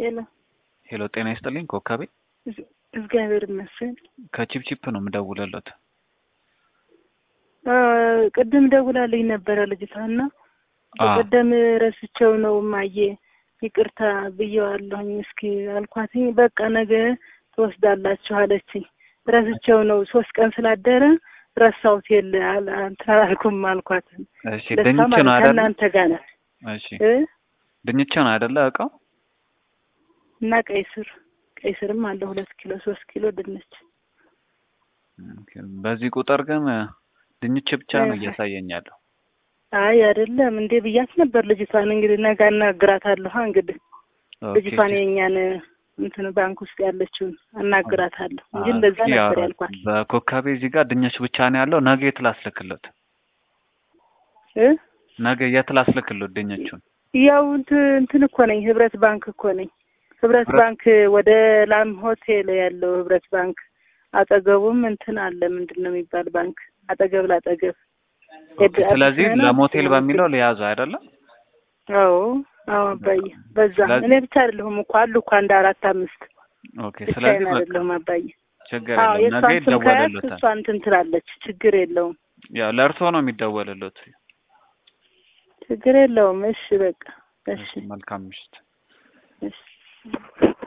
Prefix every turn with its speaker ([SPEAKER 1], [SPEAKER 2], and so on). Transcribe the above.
[SPEAKER 1] ሄሎ
[SPEAKER 2] ሄሎ፣ ጤና ይስጥልኝ ኮከቤ።
[SPEAKER 1] እግዚአብሔር ይመስገን።
[SPEAKER 2] ከቺፕቺፕ ነው የምደውልለት።
[SPEAKER 1] ቅድም ደውላልኝ ነበረ ልጅቷና በቀደም ረስቸው ነው ማየ ይቅርታ ብየዋለሁኝ። እስኪ አልኳትኝ። በቃ ነገ ትወስዳላችሁ አለችኝ። ረስቸው ነው ሶስት ቀን ስላደረ ረሳሁት። የለ እንትን አላልኩም አልኳት።
[SPEAKER 2] እሺ ድንች ነው አይደል?
[SPEAKER 1] እናንተ ጋር ናት።
[SPEAKER 2] እሺ ድንች ነው አይደለ? እቃው
[SPEAKER 1] እና ቀይ ስር ቀይ ስርም አለ ሁለት ኪሎ ሶስት ኪሎ ድንች።
[SPEAKER 2] በዚህ ቁጥር ግን ድንች ብቻ ነው እያሳየኛለሁ።
[SPEAKER 1] አይ አይደለም እንዴ ብያት ነበር ልጅቷን። እንግዲህ ነገ አናግራታለሁ። እንግዲህ ልጅቷን የእኛን እንትን ባንክ ውስጥ ያለችውን አናግራታለሁ እንጂ እንደዛ ነበር ያልኳት።
[SPEAKER 2] በኮካቤ እዚህ ጋር ድንች ብቻ ነው ያለው። ነገ የት ላስልክለት?
[SPEAKER 1] እ
[SPEAKER 2] ነገ የት ላስልክለት ድንቹን?
[SPEAKER 1] ያው እንትን እኮ ነኝ ህብረት ባንክ እኮ ነኝ። ህብረት ባንክ ወደ ላም ሆቴል ያለው ህብረት ባንክ አጠገቡም እንትን አለ። ምንድን ነው የሚባል ባንክ አጠገብ ላጠገብ።
[SPEAKER 2] ስለዚህ ለሞቴል በሚለው ሊያዙ አይደለም?
[SPEAKER 1] አዎ አዎ አባዬ፣ በዛ እኔ ብቻ አይደለሁም እኮ አሉ እኮ አንድ አራት አምስት።
[SPEAKER 2] ኦኬ። ስለዚህ በቃ
[SPEAKER 1] አይደለሁም አባዬ።
[SPEAKER 2] ችግር የለም ነገ ይደወልልዎታል።
[SPEAKER 1] እሷ እንትን ትላለች። ችግር የለውም።
[SPEAKER 2] ያው ለእርስዎ ነው የሚደወልልዎት።
[SPEAKER 1] ችግር የለውም። እሺ በቃ እሺ።
[SPEAKER 2] መልካም ምሽት።
[SPEAKER 1] እሺ